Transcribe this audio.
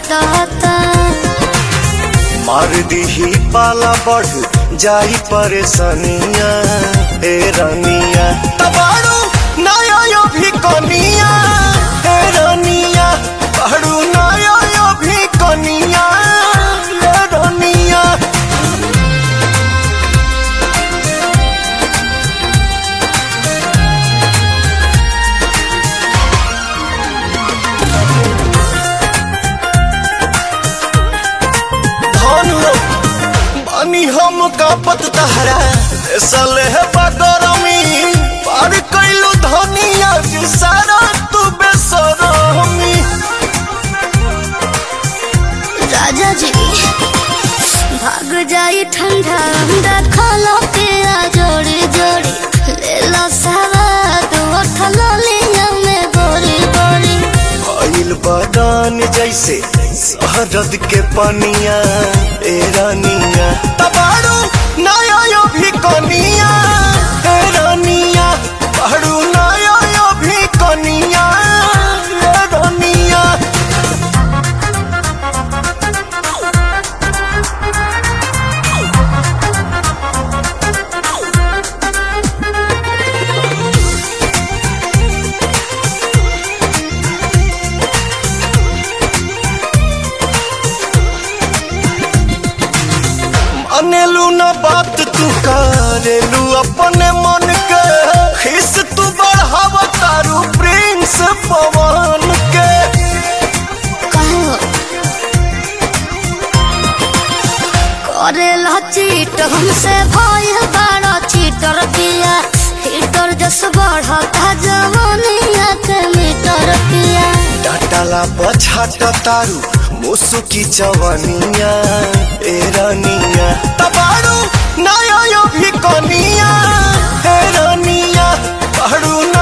छटता मार दीही पाला बढ़ जाई परेशानिया ए रानिया तबाड़ू नया यो भी कनिया ए रानिया बाड़ू नया यो भी कनिया ए रानिया धन हो बानी हम कापत तहरा सले बगरमी पार कैलू धनिया जी सारा तू बेसरमी राजा जी भाग जाई ठंडा अंडा खालो के आ जोड़ी जोड़ी ले लो सवाद उठलो लिया में बोरी बोरी भइल बदान जैसे शहरद के पनिया ए रानिया तबाड़ू नया यो भी कनिया ए रानिया बाड़ू नया यो भी कनिया ए रानिया अनेलू न बात तू करेलू अपने मन के खिस तू बढ़ाव तारू प्रिंस पवन के कहो करेला चीट हमसे भय बड़ा चीटर पिया हीटर जस बढ़ता जवानिया के मीटर पिया डाटाला पछाट तारू मुसुकी जवानिया ए रानिया तबाड़ू नया यो भी कनिया ए रानिया बाड़ू